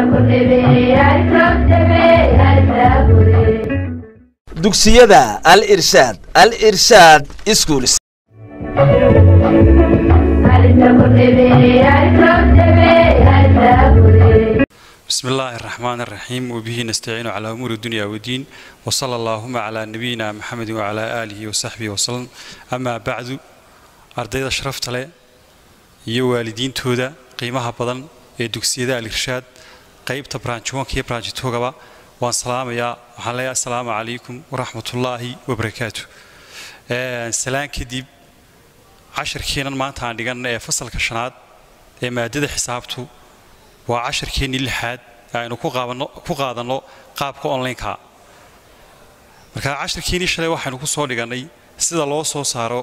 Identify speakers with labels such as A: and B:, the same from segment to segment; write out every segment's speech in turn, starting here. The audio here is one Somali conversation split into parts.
A: dugsiyada al irshaad al irshaad schools
B: بسم الله الرحمن الرحيم وبه نستعين على أمور الدنيا والدين وصلى اللهم على نبينا محمد وعلى آله وصحبه وسلم أما بعد أرديد شرفت له iyo waalidiintooda qiimaha badan ee dugsiyada al-irshaad qaybta branchwanka iyo branchitogaba waan salaamayaa waxaan leeyahay assalaamu calaykum waraxmatullaahi wabarakaatu salaan kadib casharkeennan maanta aan dhigan ee fasalka shanaad ee maadada xisaabtu waa casharkeennii lixaad ee aynu ku qaadanno qaabka onlineka marka casharkeennii shalay waxaynu ku soo dhigannay sida loo soo saaro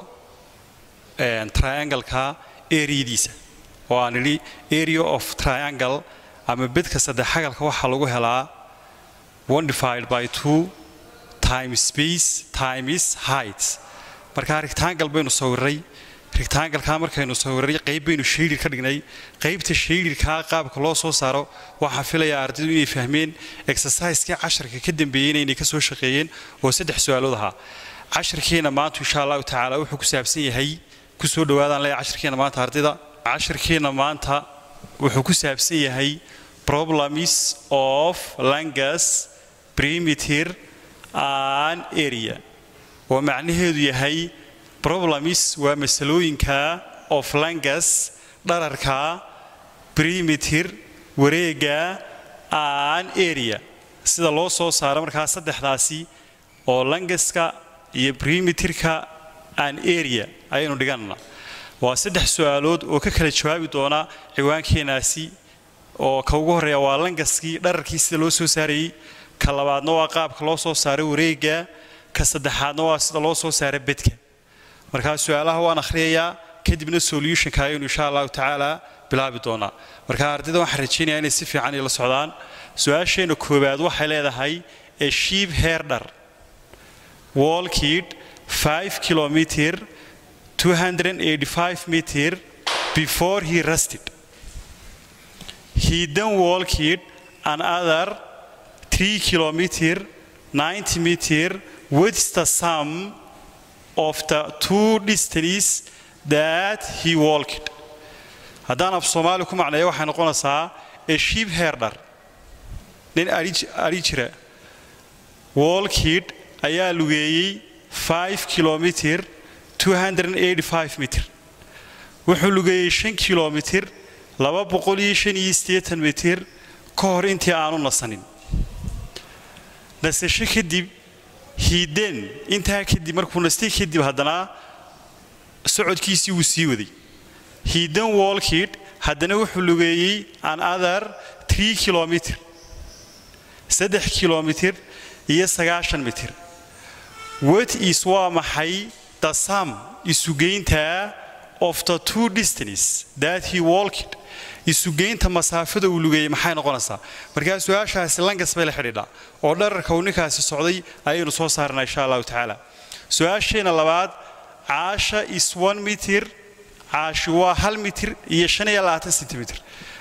B: triangleka areadiisa oo aan idhi area of triangle ama bedka saddexagalka waxaa lagu helaa one divided by two times space times height markaa rectangle baynu sawiray rectangle-kaa markaynu sawiray qayb baynu shaylir ka dhignay qaybta shaylirkaa qaabka loo soo saaro waxaan filayaa ardaydu inay fahmeen exerciseskii casharka ka dambeeyeyna inay ka soo shaqeeyeen oo saddex su-aalood ahaa casharkeena maanta insha allahu tacaala wuxuu ku saabsan yahay kusoo dhawaadaan leeya casharkeena maanta ardayda casharkeena maanta wuxuu ku saabsan yahay problems of langus perimeter and area oo macnaheedu yahay problems waa masalooyinka of langus dhararka perimeter wareega and area sida loo soo saaro markaa saddexdaasi oo languska iyo perimeterka and area ayaynu dhiganna waa saddex su-aalood oo ka kala jawaabi doona ciwaankeenaasi oo ka ugu horreeya waa langaskii dhararkii sida loo soo saarayey ka labaadna waa qaabka loo soo saaray wareega ka saddexaadna waa sida loo soo saaray bedka markaa su-aalaha waan akhriyayaa kadibna solutionka ayaynu insha allahu tacaala bilaabi doonaa marka ardayda waxaan rajaynayaa inay si fiican ila socdaan su-aasheenna koowaad waxay leedahay a sheep herdar walkid 5 kilometer 285 meter before he rested. He then walked another 3 kilometer 90 meter with the sum of the two distances that he walked. haddaan af soomaali ku macneeyo waxay noqonaysaa a sheep herder nin ari jira walkid ayaa lugeeyey 5 kilometer 285 mitir wuxuu lugeeyey shan kilomitir laba boqol iyo shan iyo siddeetan mitir ka hor intii aanu nasanin nasasho kadib hiiden intaa kadib markuu nastay kadib haddana socodkiisii wuu sii waday hiiden walkid haddana wuxuu lugeeyey another tree kilomitir saddex kilomitir iyo sagaashan mitir what is waa maxay the sum isugeynta of the two distance that he walked isugeynta masaafada uu lugeeyey maxay noqonaysaa markaa su-aashaasi langas bay la xidhiidhaa oo dhararka uu ninkaasi socday ayaynu soo saarnaa insha allahu tacaala su-aasheena labaad caasha is one mitir caashi waa hal mitir iyo shan iyo labaatan centimeter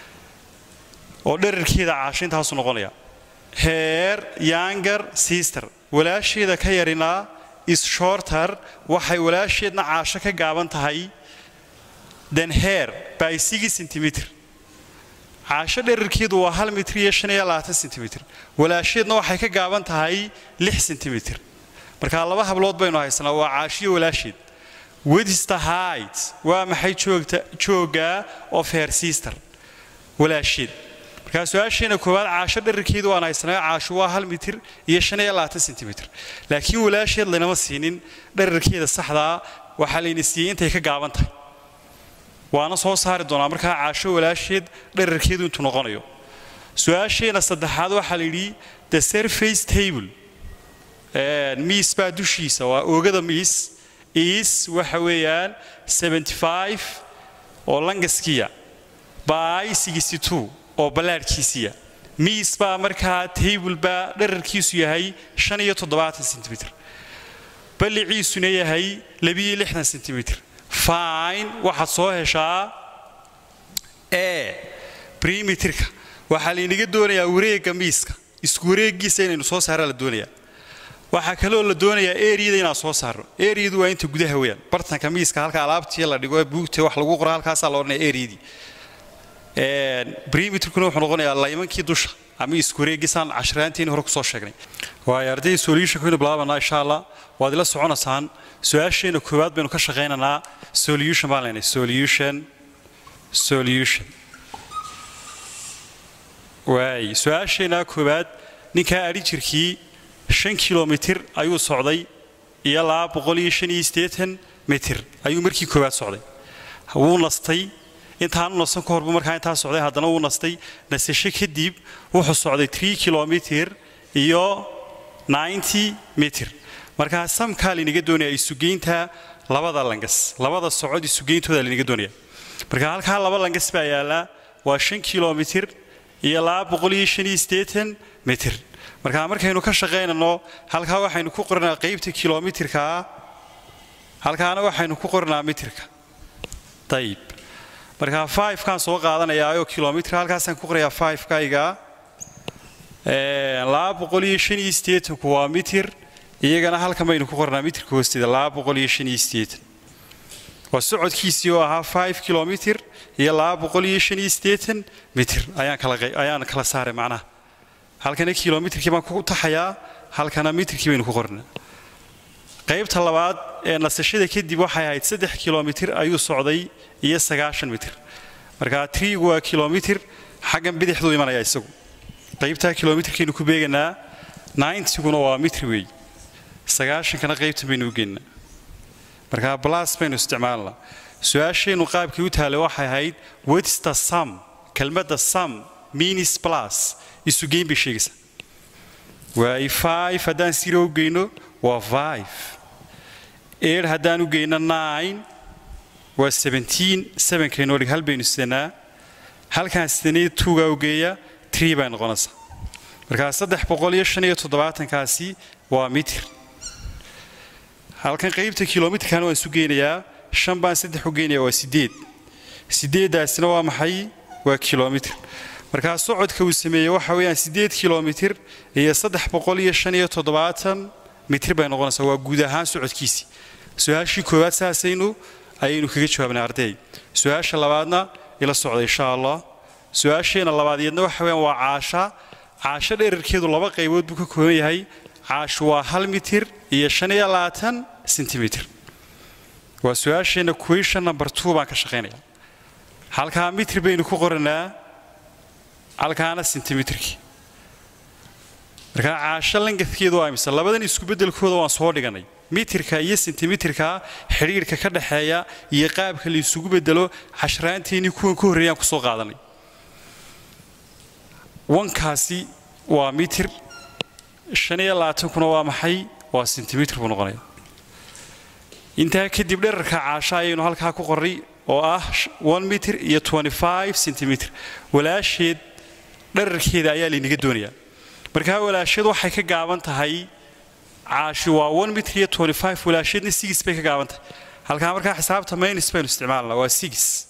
B: oo dherarkeeda caasha intaasu noqonaya heer younger sister walaasheeda ka yarinaa is shorter waxay walaasheedna caasho ka gaaban tahay then hair by six centimeter caasho dherarkeedu waa hal mitir iyo shan iyo labaatan centimeter walaasheedna waxay ka gaaban tahay lix centimeter markaa laba hablood baynu haysanaa waa caashiyo walaasheed wedista height waa maxay joogta joogga of her sister walaasheed markaa su-aasheena koowaad caasho dherarkeedu waan haysanaa caasho waa hal mitir iyo shan iyo labaatan centimeter laakiin walaasheed laynama siinin dherarkeeda saxdaa waxaa layna siiyey intay ka gaaban tahay waana soo saari doonaa markaa caasho walaasheed dherarkeedu intuu noqonayo su-aasheena saddexaad waxaa la yidhi the surface table miis baa dushiisa waa oogada miis is waxa weeyaan 75 oo langaskiya by 62 oo ballaadhkiisiya miis baa markaa table baa dherarkiisu yahay shan iyo toddobaatan centimeter balliciisuna yahay labiyo lixdan centimeter fine waxaad soo heshaa e perimeterka waxaa laynaga doonayaa wareegga miiska isku wareeggiisa inaynu soo saaraa la doonayaa waxaa kaloo la doonayaa eriyada inaan soo saarno eriyadu waa inta gudaha weyaan bartanka miiska halka alaabtii la dhigo buugta wax lagu qoro halkaasaa la odhanaya eriyadii brimetrkuna wuxuu noqonayaa laymankii dusha ama isku wareeggisaan cashiraanteeni hore kusoo sheegnay waayo ardayda solutionka waynu bilaabanaa insha allah waad ila soconaysaan su-aasheena koowaad baynu ka shaqaynaynaa solution baan leenahay solution solution waay su-aasheenaa koowaad ninkaa adhi jirkii shan kilomitir ayuu socday iyo laba boqol iyo shan iyo siddeetan mitir ayuu markii koowaad socday wuu nastay intaanu nasan ka horbu markaa intaa socday haddana wuu nastay nasasho kadib wuxuu socday tree kilomitir iyo ninety mitir markaa samkaa laynaga doonaya isugeynta labada langas labada socod isugeyntooda laynaga doonaya marka halkaa laba langas baa yaallaa waa shan kilomitir iyo laba boqol iyo shan iyo siddeetan mitir markaa markaynu ka shaqaynano halkaa waxaynu ku qoranaa qaybta kilomitirkaa halkaana waxaynu ku qoranaa mitirka ayib markaa fivekaan soo qaadanayaayoo kilomitr halkaasaan ku qorayaa fivekayga laba boqol iyo shan iyo siddeetanku waa mitir iyagana halkan baynu ku qornaa mitirka hoosteeda laba boqol iyo shan iyo siddeetan waa socodkiisii oo ahaa five kilomitr iyo laba boqol iyo shan iyo siddeetan mitir ayaan kala ayaan kala saaray macnaha halkana kilomitrkii baan ku taxayaa halkana mitirkii baynu ku qornaa qaybta labaad ee nasashada kadib waxay ahayd saddex kilomitir ayuu socday iyo sagaashan mitir markaa triigu waa kilomitir xaggan bidixduu imanaya isagu qaybtaa kilomitirkaynu ku beeganaa nintiguna waa mitr weey sagaashankana qaybtan baynu u geenaa markaa blas baynu isticmaalnaa su-aashaynu qaabkii u taallay waxay ahayd wetsta sam kelmadda sam minis plus isugeyn bay sheegaysaa waay five haddaan zero u geyno waa five eight haddaan u geyno nine waa seventeen sevenkaynoo dhig hal baynu sidanaa halkaan sidanay tuugaa u geeya tree bay noqonaysaa markaa saddex boqol iyo shan iyo toddobaatankaasi waa mitir halkan qaybta kilomitrkana waan isu geynayaa shan baan saddex u geynayaa waa siddeed siddeeddaasina waa maxay waa kilomitr markaa socodka uu sameeyey waxa weeyaan siddeed kilomitir iyo saddex boqol iyo shan iyo toddobaatan mitir bay noqonaysaa waa guud ahaan socodkiisii su-aashii koowaad saasaynu ayaynu kaga jawaabnay arday su-aasha labaadna ila socda insha allah su-aasheena labaadiyadna waxa weeyaan waa caasha caasho dherarkeedu laba qaybood buu ka kooban yahay caashu waa hal mitir iyo shan iyo labaatan sentimitir waa su-aasheenna question number two baan ka shaqaynaya halkaa mitir baynu ku qoranaa halkaana sentimitirkii markaa caasho langadkeedu waa imisa labadan isku beddelkooda waan soo dhiganay mitirka iyo sentimitirka xidhiirhka ka dhexeeya iyo qaabka la isugu bedelo cashraanteennii kuwan ka horreeyaan ku soo qaadanay wankaasi waa mitir shan iyo labaatankuna waa maxay waa sentimitir buu noqonaya intaa kadib dherarka caasho ayaynu halkaa ku qorray oo ah one mitir iyo twenty five centimitr walaasheed dherarkeeda ayaa laynaga doonayaa markaa walaasheed waxay ka gaaban tahay caashi waa one mitir iyo twenty five walaasheedna six bay ka gaaban tahay halkaa markaa xisaabta maynis baynu isticmaalnaa waa six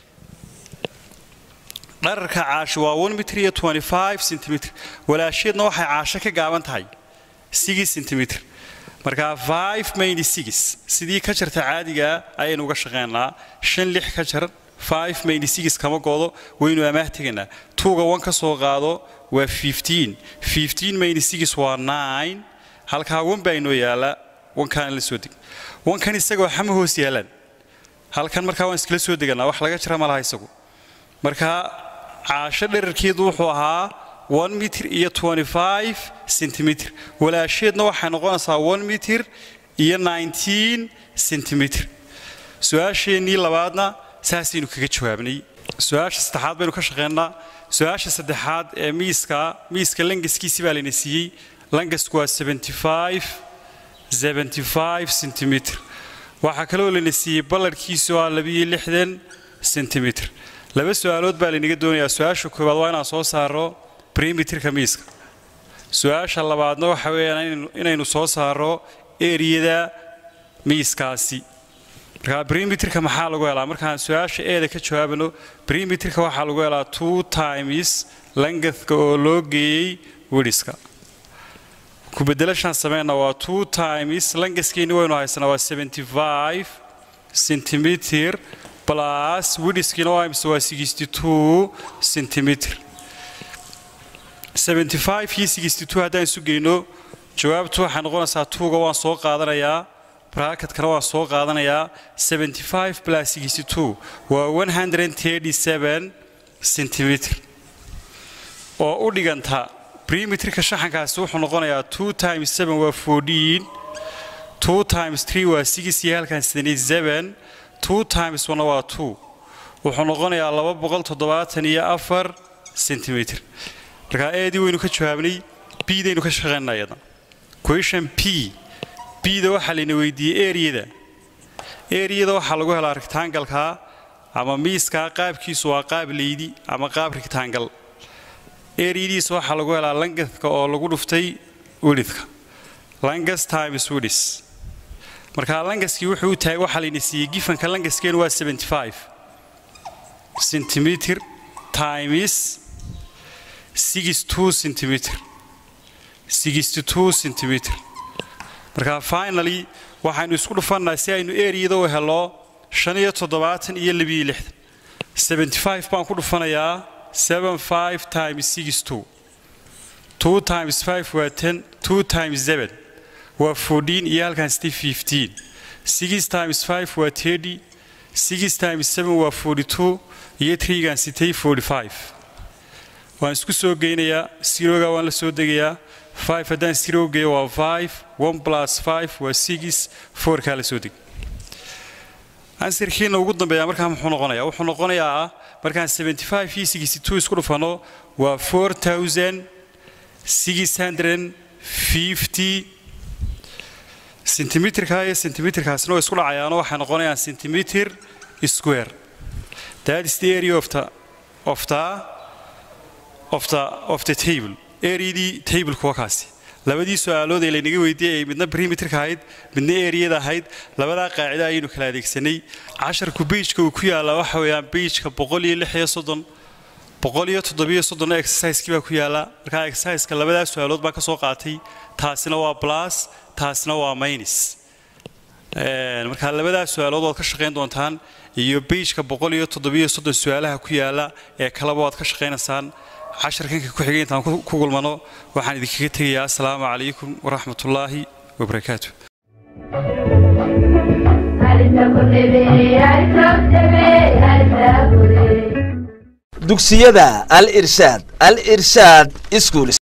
B: dhararka caashi waa one mitir iyo twenty five centimitr walaasheedna waxay caasho ka gaaban tahay six centimitr markaa five mayni six sidii ka jarta caadigaa ayaynu uga shaqaynaa shan lix ka jar five mayni six kama goodo waynu amaah tegaynaa tuuga one ka soo qaado waa fifteen fifteen mayni six waa nine halkaa wan baa inoo yaala wankaana la soo deg wankan isagoo xama hoos yaalaan halkan markaa waan iskala soo deganaa wax laga jira ma laha isagu markaa caasho dherarkeedu wuxuu ahaa one mitir iyo twenty five centimitr walaasheedna waxay noqonaysaa one mitir iyo nineteen centimitr su-aasheennii labaadna saasaynu kaga jawaabnay su-aasha saddexaad baynu ka shaqeynaa su-aasha saddexaad ee miiska miiska langaskiisi baa layna siiyey langasku waa seventy five seventy five centimitr waxaa kaloo layna siiyey ballarhkiisu waa labiyo lixdan centimitr laba su-aalood baa laynaga doonayaa su-aasha koowaad waa inaan soo saaro brimitirka miiska su-aasha labaadna waxa weeyaan inaynu soo saaro eriyada miiskaasi markaa perimeterka maxaa lagu helaa markaan su-aasha eeda ka jawaabano perimeterka waxaa lagu helaa two times langathka oo loo geeyey widhiska kubedelashaan sameyna waa two times langaskeeni waynu haysanaa waa seventy five centimeter plus widhiskiina waa imse waa sixty two centimeter seventy five iyo sixty two haddaan isu geyno jawaabtu waxay noqonaysaa tuuga waan soo qaadanayaa bracketkana waan soo qaadanayaa seventy five plus sixty two waa one hundred thirty seven centimeter oo u dhiganta perimeterka shaxankaasi wuxuu noqonayaa two times seven waa fourteen two times three waa six iyo halkan seventy seven two times one waa two wuxuu noqonayaa laba boqol toddobaatan iyo afar centimeter markaa eedii waynu ka jawaabnay bdaynu ka shaqaynaa iyada question p bda waxaa layna weydiiyey eriyada eriyada waxaa lagu helaa rectangalka ama miiskaa qaabkiisu waa qaab leydi ama qaab rectangal eriyadiisa waxaa lagu helaa langathka oo lagu dhuftay widhidka langas times widhis markaa langaskii wuxuu u tahay waxaa layna siiyey gifanka langaskeenu waa 75 centimeter times 62 centimeter 62 centimeter markaa finally waxaynu isku dhufannaha si aynu eriyada u helo shan iyo toddobaatan iyo labiyo lixdan 75 baan ku dhufanayaa 75 times 62 2 times 5 waa 10 2 times 7 waa 14 iyo halkan sitay 15 6 times 5 waa 30 6 times 7 waa 42 iyo 3 gaan sitay 45 waan isku soo geynayaa siroga waan la soo degayaa 5 haddaan siro geeyo waa 5 1 plus 5 waa 6 4 kaa la soo deg ansirkiina ugu dambeeya markaa muxuu noqonayaa wuxuu noqonayaa markaan 75 iyo 62 isku dhufano waa 4650 sentimitirka iyo sentimitirkaasina way isku dhacayaano waxay noqonayaan centimeter square that is the area of the of the of the of the table areadii tableka waa kaasi labadii su-aalood ee laynaga weydiiyey ay midna perimeterka ahayd midna eriyada ahayd labadaa qaacida ayaynu kala adeegsanay casharku beijka uu ku yaallaa waxa weeyaan beijka boqol iyo lix iyo soddon boqol iyo toddobiyo soddonna exercisekii baa ku yaalla markaa exerciseka labadaa su-aalood baan ka soo qaatay taasina waa plus taasina waa minus markaa labadaa su-aalood waad ka shaqayn doontaan iyo beijka boqol iyo toddobiyo soddon su-aalaha ku yaalla ee kaleba waad ka shaqaynaysaan casharkanka ku xigay intaan ku kulmano waxaan idinkaga tegayaa asalaamu calaykum waraxmat ullaahi wabarakaatu
A: dugsiyada al irshaad al irshaad schools